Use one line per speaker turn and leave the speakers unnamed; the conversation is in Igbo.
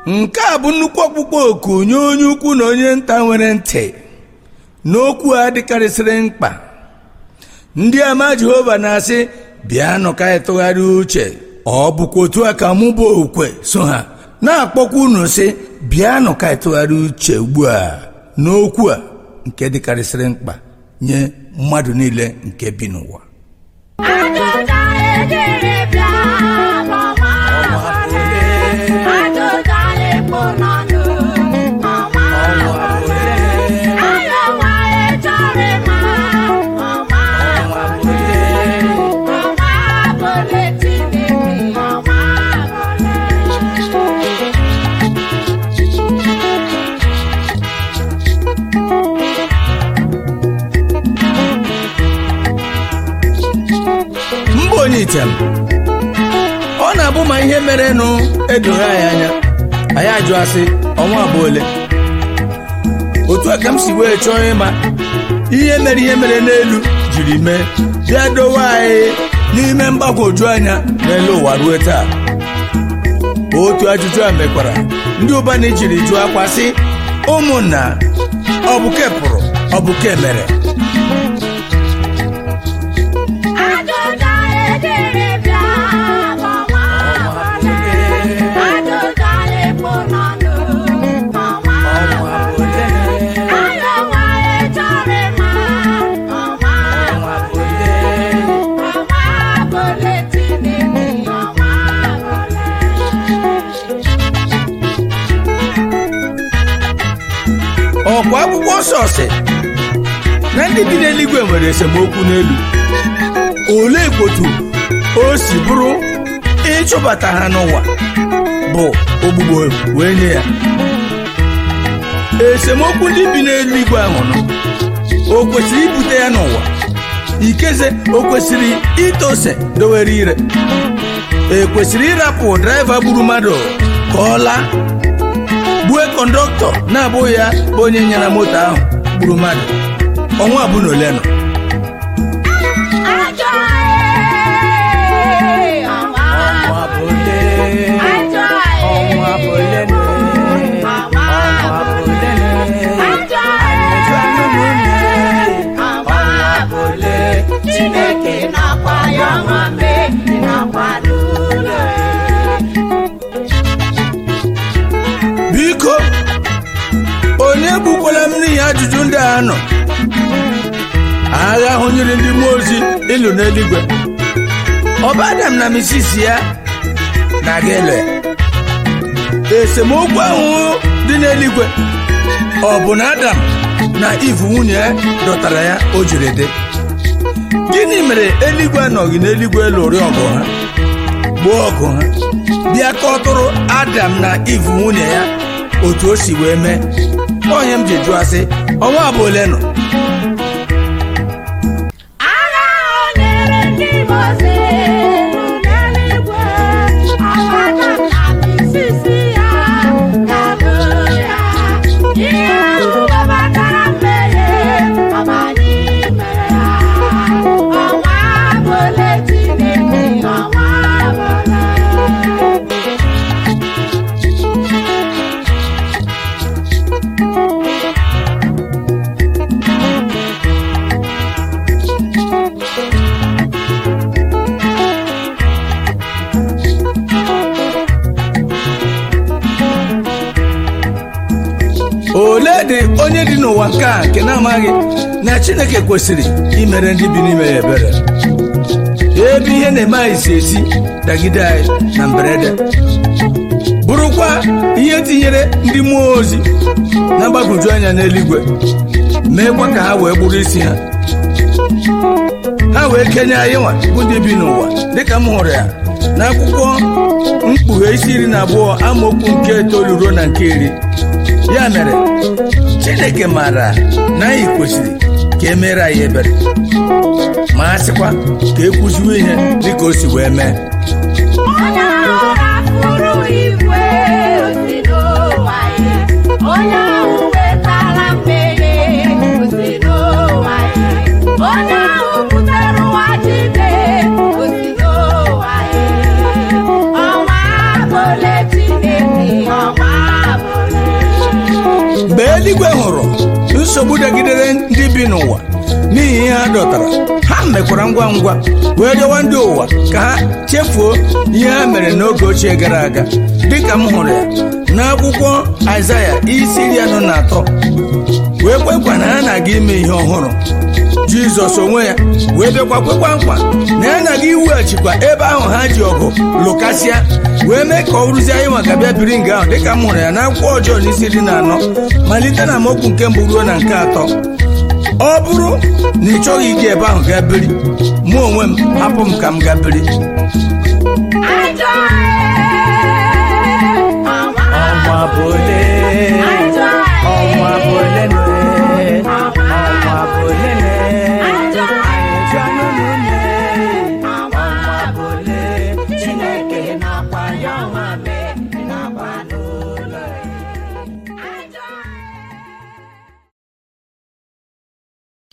nke a bụ nnukwu ọkpụkpọ oku nye onye ukwu na onye nta nwere ntị n'okwu a dịkarịsịrị mkpa ndị ama jehova na-asị bịanụ ka anyị tụgharịa uche ọ bụkwa otu a ka mụ bụ okwe so ha na-akpọkwa unu sị bịanụ ka anyị tụgharịa uche ugbu a n'okwu a nke dịkarịsịrị mkpa nye mmadụ niile nke bi n'ụwa
Ajụjụ ejiri bịa n'ọnwa ole? Ajụjụ ekpo n'ọnụ ọnwa ole? Anyị onwe chọrọ ịma ọnwa ole? Ọnwa ole Chineke ọnwa ole?
mba onye item ọ na-abụ ma ihe merenụ edoghị anyị anya anyị ajụ asị ọnwa abụọ ole otu a ka m si wee chọọ ịma ihe mere ihe mere n'elu jiri mee bịa dowe anyị n'ime mgbagwoju anya n'elu ụwa ruo taa otu ajụjụ a mekwara ndị ụbana jiri jụọ akwa sị ụmụnna ọ bụ ke pụrụ ọ bụ ke mere
Ajụjụ ejiri bịa n'ọnwa ole? Ajụjụ ekpo n'ọnụ ọnwa ole? Anyị onwe chọrọ ịma ọnwa ole? Ọnwa ole Chineke ọnwa ole?
ọkwa akwụkwọ nsọ si na ndị bi n'eluigwe nwere esemokwu n'elu olee kpotu o si bụrụ ịchụbata ha n'ụwa bụ ogbugbo wee nye ya esemokwu ndị bi n'eluigwe ahụ nọ o kwesịrị ibute ya n'ụwa ikeze o kwesịrị ite ose dowere ire ekwesịrị ịrapụ draiva gburu mmadụ ka ọ laa gbue kọndọktọ na-abụghị ya bụ onye nyere moto ahụ gburu mmadụ ọnwa abụ na ole nọ
Ajọ ee, ọnwa ole? Ajọ ee, ọnwa ole? Ajọ ee, ọnwa ole? Chineke nakwa ya ọnwa mee nakwa n'ụlọ
biko onye gbukwala m n'ihi ajụjụ ndị a nọ agha ahụ nyere ndị mmụọ ozi ịlụ n'eluigwe ọba adam na misis ya na-aga elu ya esemokwu ahụ dị n'eluigwe ọ bụ na adam na ivu nwunye ya dọtara ya o jiri dị gịnị mere eluigwe anọghị n'eluigwe lụrụ ọgụ ha gbuo ọgụ ha bịa kọtụrụ adam na ivu nwunye ya otu o si wee mee onye m ji jụọ asị ọnwa abụ ole nọ
agha o nyere ndị mozi n'eluigwe ọbata na misisi ya ga-alụ ya ihe ahụ webatara mmehie ọbanye mere ya ọnwa abụle Chineke ọnwa abụle
ole dị onye dị n'ụwa nke a nke na-amaghị na chineke kwesịrị imere ndị bi n'ime ya ebere ebe ihe na-eme anyị si esi dagide anyị na mberede bụrụkwa ihe tinyere ndị mmụọ ozi na mgbagwoju anya n'eluigwe meekwa ka ha wee gburu isi ha ha wee kenye anyị nwa bụ ndị bi n'ụwa dịka m hụrụ ya n'akwụkwọ mkpughe isi iri na abụọ amaokwu nke itoolu ruo na nke iri ya mere chineke maara na anyị kwesịrị ka e mere anyị ebere ma a sịkwa ka e kwuziwe ihe dịka o si wee mee
onye ahụ rafuru igwe osi n'ụwa ya onye ahụ wetara mmehie osi n'ụwa ya onye ahụ butere ụwa jide osi n'ụwa ya ọnwa abụle Chineke ọnwa
nsogbu dagidere ndị bi n'ụwa n'ihi ihe ha dọtara ha mekwara ngwa ngwa wee rịọwa ndị ụwa ka ha chefuo ihe ha mere n'oge ochie gara aga dịka m hụrụ ya n'akwụkwọ aịzaya isi iri anọ na atọ wee kwekwa na ha na-aga ime ihe ọhụrụ jizọs onwe ya wee bịakwa kwekwa nkwa na ya na-aga iweghachikwa ebe ahụ ha ji ọgụ lụkasịa wee mee ka ọ rụzie anyị maka bịa biri nga ahụ dịka m hụrụ ya n'akwụkwọ ọjọọ n'isi iri na anọ malite na amaokwu nke mbụ ruo na nke atọ ọ bụrụ na ị chọghị ige ebe ahụ gaa biri mụ onwe m hapụ m ka m gaa biri
ọnwa bụ ole ọnwa bụ ole ọnwa bụ ole